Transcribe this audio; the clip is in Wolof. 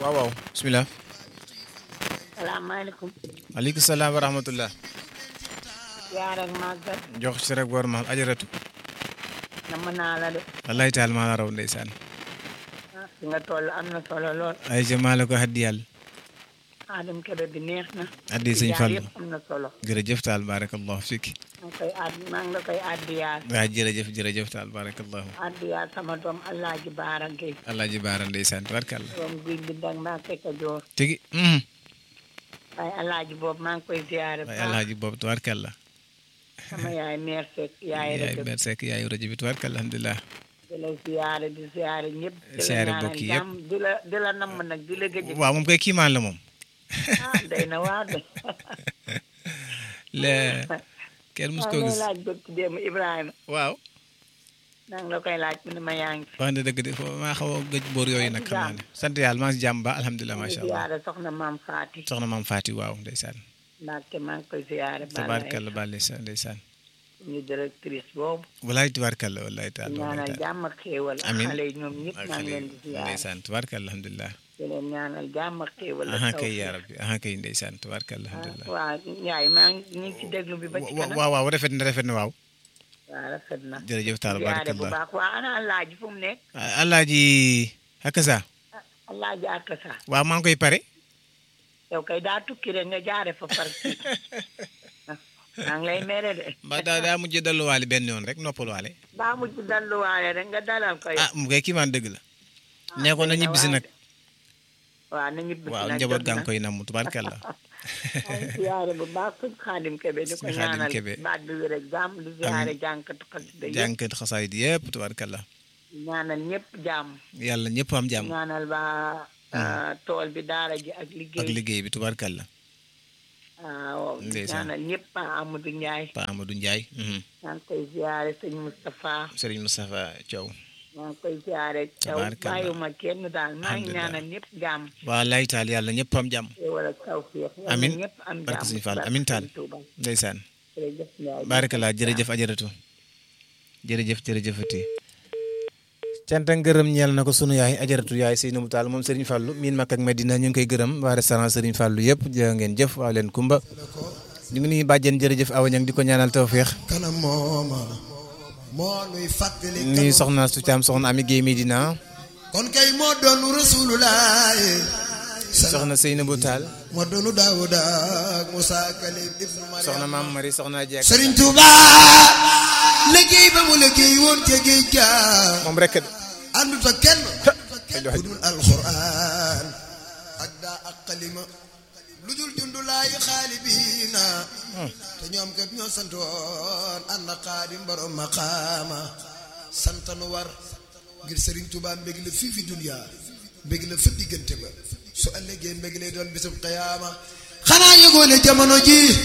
waaw waaw bisimilah. salaamaaleykum. maaleykum salaam wa rahmatullah. yaa rek màggal. jox ci rek war ma ajaratu. nama naa la de. wallahi taal maa la raw ndeysaan. ah fi nga toll am na solo lool. ay ca maa la ko haddi yàlla. Adama Kébé bi neex na. addi sëñ jaar Fallu yëpp am na solo. jërëjëf taal barakallahu fik maa ngi koy add maa ngi la koy addiyaal. waa jërëjëf jërëjëf taal barakallahu addiyaal sama doom Alaaji Baara Gueye. alaaji baara ndeysaan tabarkalla doom guy bi dag maa fekk a joor. tigi mhm. waaye Alaaji boobu maa ngi koy ziyaare. waaye alaaji boobu tabarkalla sama yaay meer Seck yaay yaay rek ber sekk yaayu rajo bi tabarkalla alhamdulilah di la ziyaare di ziyaare ñëpp. di la Ziyaare ñaanal bokk yëpp. jàmm di la di la namm nag di la gëj. waaw moom koy kiimaan la moom ah day na waar de. le kenn mus maa koo ngi lay gis laaj bëgg démb Ibrahima. waaw maa ngi la koy laaj mu ne ma yaa ngi fi. wax na dëgg de fo maa xaw a gëj boor yooyu nag xam naa ne sant yàlla maa ngi si jàmm ba alhamdulilah maa ngi macha allah ziyaare soxna maam Faati. soxna maam Faati waaw ndeysaan Mbacke maa ngi koy ziyaare. tabarkalla ba ndeysaan ndeysaan ñu directrice boobu. walaay tabarkalla wallaay taal ñaanal jàmm ak xéewal. ak Amiin. xale yi ñoom ñëpp ak maa xale ngi leen di yi ziyaare. ndeysaan tabarkalla alhamdulilah di leen ñaanal jàmm ak xéewal. ak aha taw kay bi. yaa rabbi aha kay ndeysaan tabarkalla alhamdulilah waaw Ndiaye maa ngi ñu ngi ci déglu bi ba ci kanam. waaw waaw rafet na rafet na waaw waaw rafet na. jërëjëf taal ziyaare bu barakallah baax waa ana Alaaji fu mu nekk. alaaji akasa Alaaji Akasa. waaw maa ngi koy pare yow kay daa tukki rek nga jaare fa par kii. maa ngi lay mere de. ba daa daa mujj dalluwaale benn yoon rek noppaluwaale baa mujj dalluwaale rek nga dalal ko yow. ah mu koy kiimaan dëgg la nee ko na ñibbisi nag waaw na ñibbi waaw nag njaboot jot gaa na. ngi koy namm tubaarkalla maa ngi ziyaare bu baax sëñ Xaadim Kebe di ko Sëñ Xaadim ñaanal Kebe. baat bi wér ak jàmm di ziyaare jànkatu xasida yëpp jànkat xasaayid yëpp tubaarkalla ñaanal ñëpp jàmm yàlla ñëpp am jàmm ñaanal waa ah, tool bi daara ji ak ak liggéey liggéey bi tubaarkalla waaw Ndeysaan. ñaanal ñëpp Pa Amadou Ndiaye Pa Amadou Ndiaye mhm. maa ngi koy ziyaare sëñ Moustapha Serigne Moustapha Thiaw maa ngi koy ziyaare taw Tabaarkalla. bàyyiwuma kenn daal maa ngi Alhamdulillah. ñaanal ñëpp jàmm waa lay taal yàlla ñëpp am jàmm wala tawfiix yal na Amin. ñëpp am barke jàmm Sëñ Fall barke amin taal Sëñ Tuuba. ndeysaan jërëjëf Ndiaye barakallah jërëjëf ajaratu jërëjëf jërëjëfati cant ak ngërëm ñeel na ko sunu yaay ajaratu yaay Seynabou Tall moom Serigne Fallou miin Makka ak Medina ñu ngi koy gërëm waa restaurant Serigne Fallou yëpp jërë ngeen jëf waa leen kumba ñu ngi nuyu bàjjen jërëjëf awa ñang di ko ñaanal tawféex kanam mooma moo nuy fàttali nuyu soxna su caam soxna Ami Guèye Medina kon kay moo doonu rasulullah soxna Seynabou Tall moo doonu daawuda ak musa kalim ibnu mariam soxna maam Marie soxna Diak sëriñ tuuba liggéey ba mu liggéey woon ca géej ga moom rek àndut ak kenn ku dul alquran ak daa ak xalima lu dul jundulaayi xaalibiina te ñoom kat ñoo santoon ànd ak xaadim borom maqaama santanu war ngir sëriñ Tuubaa mbég la fii fi dunya mbég la fa diggante ba su ëllëgee mbég lay doon bisub qiyaama xanaa yëgoo ne jamono ji